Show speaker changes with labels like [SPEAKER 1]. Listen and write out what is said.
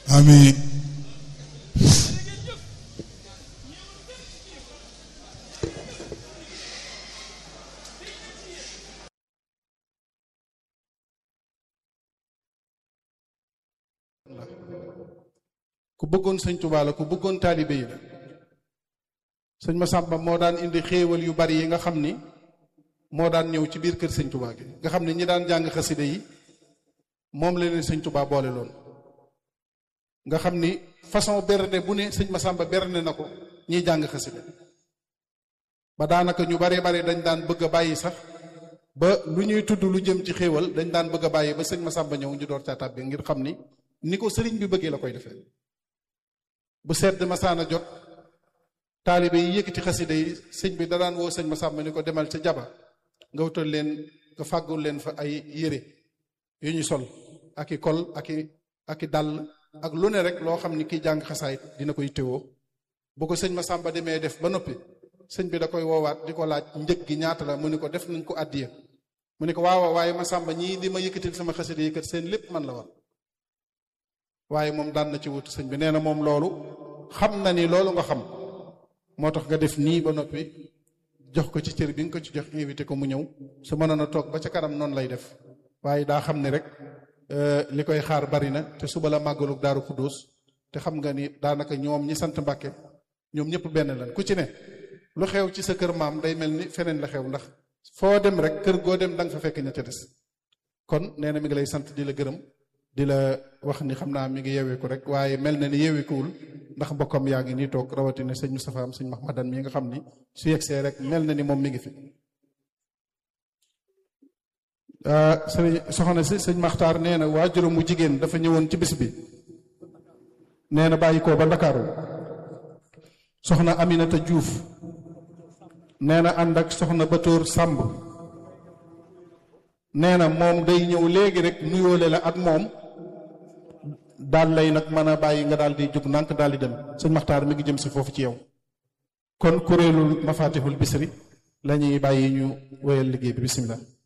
[SPEAKER 1] amiin
[SPEAKER 2] ku bëggoon sëñ Tuubaa la ku bëggoon taalibe yi la sëñ Masamba moo daan indi xéewal yu bari yi nga xam ni moo daan ñëw ci biir kër sëñ Tuubaa gi nga xam ne ñi daan jàng xasida yi moom la leen sëñ Tuubaa boole loon nga xam ni façon bernde bu ne sëñ Masamba bernde na ko ñiy jàng xasida ba daanaka ñu baree bari dañ daan bëgg a bàyyi sax ba lu ñuy tudd lu jëm ci xéewal dañ daan bëgg a bàyyi ba sëñ Masamba ñëw ñu door caa tàbbi ngir xam ni ni ko sëriñ bi bëggee la koy defee bu sedd masaana jot taalibe yi yëkkati xasida yi sëñ bi da daan woo sëñ Masamba ni ko demal ca jaba nga wutal leen nga fàggul leen fa ay yére yu ñu sol ak i kol ak i ak i dàll ak lu ne rek loo xam ni kiy jàng xasaayit dina koy téwoo bu ko sëñ Masamba demee def ba noppi sëñ bi da koy woowaat di ko laaj njëg gi ñaata la mu ni ko def nañ ko àddiya mu ni ko waaw waaye Masamba ñii di ma yëkkatil sama xasida yi kat seen lépp man la war waaye moom daan na ci wutu sëñ bi nee na moom loolu xam na ni loolu nga xam moo tax nga def nii ba noppi jox ko ci cër bi nga ko ci jox invité ko mu ñëw su mënoon a toog ba ca kanam noonu lay def waaye daa xam ni rek li koy xaar bari na te suba la màggalu daaru Xuddoos te xam nga ni daanaka ñoom ñi sant Mbàkke ñoom ñëpp benn lan ku ci ne lu xew ci sa kër maam day mel ni feneen la xew ndax foo dem rek kër goo dem da nga fa fekk ña ca des kon nee na mi ngi lay sant di la gërëm di la wax ni xam naa mi ngi yeweeku rek waaye mel na ni yeweekuwul ndax mbokkam yaa ngi nii toog rawatina sëñ Moustapha am sëñ Mahmadan mi nga xam ni su yegsee rek mel na ni moom mi ngi fi. sëñ soxna si sëñ Maxtaar nee na waajuram mu jigéen dafa ñëwoon ci bis bi nee na bàyyi ko ba Ndakaaru soxna Aminata Diouf nee na ànd ak soxna Batoor Sàmb nee na moom day ñëw léegi rek nuyoole la ak moom daal lay nag mën a bàyyi nga daal di jóg ndànk daal di dem sëñ Maxtaar mi ngi jëm si foofu ci yow kon kuréelul mafatihul bisri la ñuy bàyyi ñu wéyal liggéey bi bisimilah.